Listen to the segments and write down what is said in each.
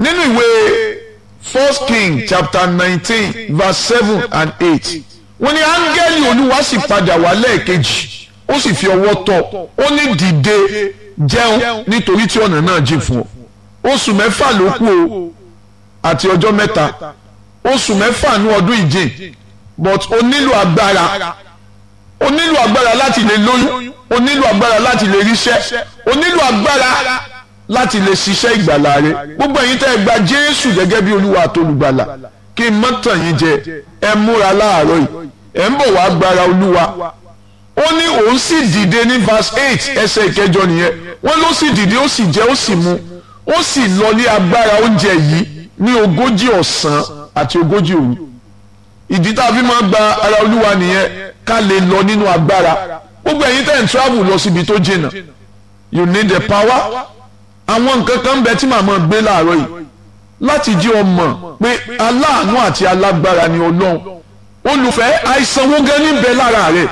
nínú ìwé first king chapter nineteen verse seven and eight wọ́n ní áńgẹ́lì olúwa sì padà wá lẹ́ẹ̀kejì ó sì fi ọwọ́ tọ́ ó ní dìde jẹun nítorí tí ọ̀nà náà jìn fún ọ oṣù mẹ́fà ló kù o àti ọjọ́ mẹ́ta oṣù mẹ́fà ní ọdún ìjìn but o nílò agbára o nílò agbára láti lè lóyún o nílò agbára láti lè ríṣẹ́ o nílò agbára láti lè ṣiṣẹ́ ìgbàlà rẹ gbogbo ẹ̀yin tẹ́ ẹ gba Jésù gẹ́gẹ́ bí Olúwa àtolùgbàlà kí n má tàn yín jẹ ẹ múra láàárọ̀ yìí ẹ ń bọ̀ wá gbára Olúwa ó ní òun sì dìde ní verse eight ẹsẹ̀ ìkẹjọ nìyẹn wọ́n ló sì dìde ó sì jẹ ó sì mu ó sì lọ ní agbára oúnjẹ yìí ní ogójì ọ̀sán àti ogójì òru ìdí tá a fi máa gba ara olúwa nìyẹn ká lè lọ nínú agbára gbogbo ẹ̀yin tẹ́ ń travel lọ síbi tó jìnnà you need the power àwọn nǹkan kan bẹ tí màmá gbé láàárọ̀ yìí láti jí ọ mọ̀ pé aláàánú àti alágbára ni ọlọ́run olùfẹ́ àìsàn wo gan níbẹ̀ lára rẹ̀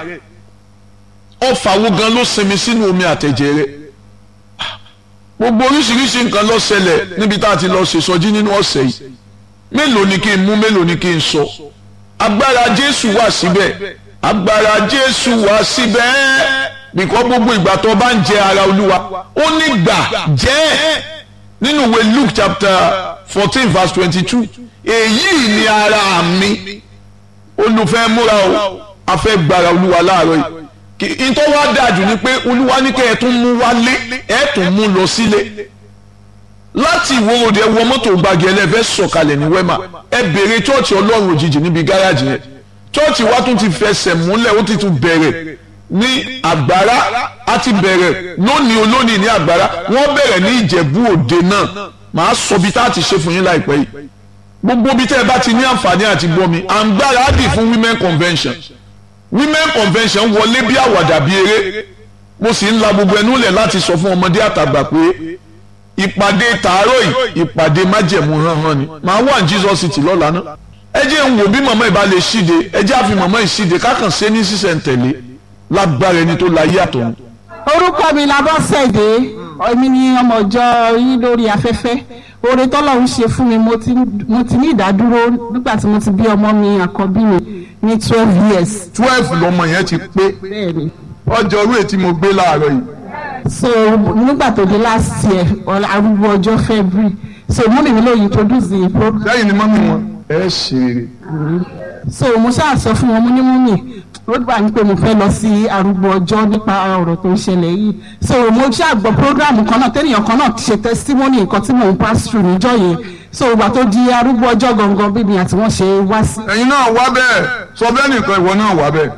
ọfà wo gan ló sinmi sínú omi àtẹ̀jẹ̀ rẹ̀ gbogbo oríṣiríṣi nǹkan ló ṣẹlẹ̀ níbi tá a ti lọ ṣèṣọjí nínú ọ̀sẹ̀ yìí mélòó ni kí n mú mélòó ni kí n sọ agbára Jésù wà síbẹ̀ agbára Jésù wà síbẹ̀ bìkọ́ gbogbo ìgbà tó bá ń jẹ ara Olúwa ó ní gbà jẹ́ nínú ìwé Luke chapter fourteen verse twenty-two èyí ni ara mi olùfẹ́ múra o a fẹ́ gbára Olúwa láàárọ̀ yìí ìtọ́ wa dájú ni pé olúwa ní kẹ́ ẹ tún mú wálé ẹ tún mú lọ sílé láti ìwó òde wọ mọ́tò gbàgì ẹlẹ́fẹ́ sọ̀kalẹ̀ ní wẹ́mà ẹ bèrè chọ́ọ̀chì ọlọ́run òjijì níbi gáràjì yẹn chọ́ọ̀chì wa tún ti fẹsẹ̀ múlẹ̀ ó ti tún bẹ̀rẹ̀ ní àgbára a ti bẹ̀rẹ̀ lónìí olónìí ní àgbára wọ́n bẹ̀rẹ̀ ní ìjẹ̀bú òde náà màá sọ bí tá a ti ṣe fún yín láìpẹ́ yìí gbogbo bí tẹ́ ẹ bá ti ní àǹfààní àti gbọ́ mi à ń gbára á dì fún women convention women convention wọlé bí àwàdà bí eré mo sì ń la gbogbo ẹnu lẹ̀ láti sọ fún ọmọdé àtàgbà pé ìpàdé tàárọ̀ yìí ìpàdé májẹ̀mú hánhán ni màá wà ní Jesus city lọ́la náà ẹ jẹ́ ń wò bí màmá ìbá lè ṣíde ẹ jẹ́ àfi màmá ìṣíde kákan ṣe ní sísẹ̀ntẹ̀lé lágbára ẹni tó la yé àtọ̀hún. orúkọ mi labọ́sẹ̀dé èmi ni ọmọ ìjọ yín lórí afẹ́fẹ́ oore tọ́lọ́run ṣe fún mi mo ti ní ìdádúró nígbà tí mo ti bí ọmọ mi àkọ́bí mi ní twelve years. twelve lọmọ yẹn ti pé bẹ́ẹ̀ni. ọjọ́ orí ètí mo gbé láàárọ̀ yìí. so nígbà tó dé last year arúgbó ọjọ́ february so mú mi lóye introduce the program. sẹ́yìn ni mọ́mí wọn ẹ ṣe rere. so mo ṣáà sọ fún wọn mo ní múmi ó gbà ní pé mo fẹ́ lọ sí arúgbó ọjọ́ nípa ọ̀rọ̀ tó ń ṣẹlẹ̀ yìí so mo ṣáà gbọ́ program kan náà tẹ́nìyàn kan náà ṣe testimony nǹkan tí mò ń pass through níjọ́ yẹn so ìgbà tó di arúgbó ọjọ́ gangan bí mi àti wọ́n ṣe wá sí. ẹ̀yin náà wá bẹ́ẹ̀ sọ bẹ́ẹ̀ nìkan ìwọ náà wá bẹ́ẹ̀.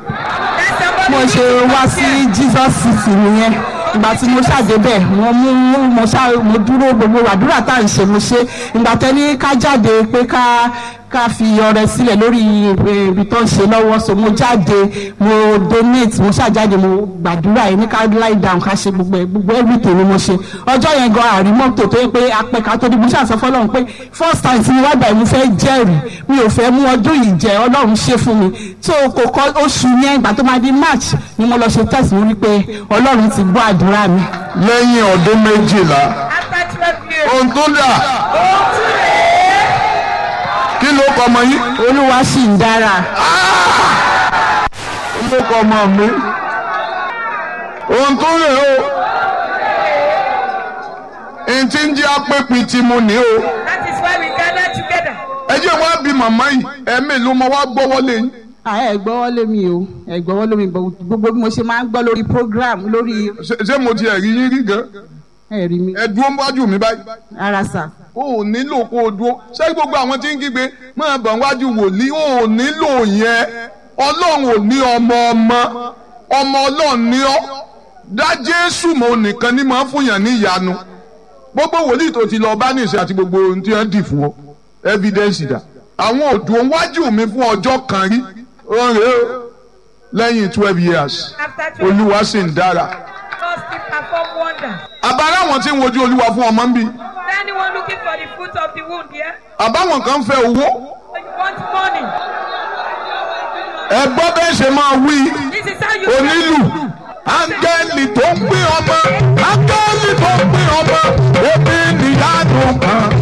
mo ṣe wá sí Jesus city nìyẹn ìgbà tí mo ṣàdébẹ̀ mo mú mo ṣá mo dúró gbogbo àdúrà tá à ń ṣe mo ṣe ìgbà tẹ́ni ká jáde pé ká ká fi ọrẹ sílẹ̀ lórí ibi tó ń ṣe lọ́wọ́ so mo jáde mo donate mo ṣàjáde mo gbàdúrà yìí ní ká lie down ká ṣe gbogbo ẹ gbogbo everything ni mo ṣe ọjọ́ yẹn gan àrí mọ́tò tó yẹ pé apẹ ká tó di mo ṣàṣọ fọlọ́run pé first time tí mo wá gbà mo fẹ́ jẹ́rìí mi ò fẹ́ mú ọdún yìí jẹ ọlọ́run ṣe fún mi so kò kọ́ oṣù yẹn ìgbà tó máa di march ni mo lọ ṣe test mo rí pé ọlọ́run ti gbọ́ àdúrà mi. lẹ́yìn ọdún méjìlá ohun tó dà kí ló kọ ọmọ yín. olúwa sì ń dára. kí ló kọ ọmọ mi. ohun tó rè o. n ti ń jẹ́ apẹ́pin tí mo ní o. That is why we gather together. ẹ jẹ́ wá bí màmá yìí ẹ̀mí ló mọ wá gbọ́wọ́ lé yín. ẹ gbọ́wọ́ lé mi o ẹ gbọ́wọ́ lé mi gbogbo bí mo ṣe máa ń gbọ́ lórí program lórí. Ṣé- ṣé mo ti ẹ̀rí yín rí gan. ẹ rí mi ẹ dúró wájú mi báyìí. ara sà. o ò nílò kó o dúró ṣé gbogbo àwọn tí ń kígbe máa bọ̀ wájú wòlíì o ò nílò yẹn ọlọ́run ò ní ọmọ ọmọ ọmọ ọlọ́run ní ọ́ dá jésù mọ́ nìkan ní máa fún yàn ní ìyanu gbogbo wòlíì tó ti lọ bá nìṣẹ́ àti gbogbo ohun tí wọ́n dì fún ọ evidence dà àwọn òdùn wájú mi fún ọjọ́ kan rí ó rèé o lẹ́yìn twelve years After twelve olúwa sì ń dára months, he perform wonders. àbára àwọn tí ń wojú olúwa fún ọmọ ń bí Anyone looking for the fruit of the womb here? àbáwọn kan fẹ́ owó. Or you want money? ẹ gbọ́ bẹ́ẹ̀ ṣe máa wí This is how you onílù áńgẹ́lì tó ń pín ọmọ áńgẹ́lì tó ń pín ọmọ ebi níyanu kan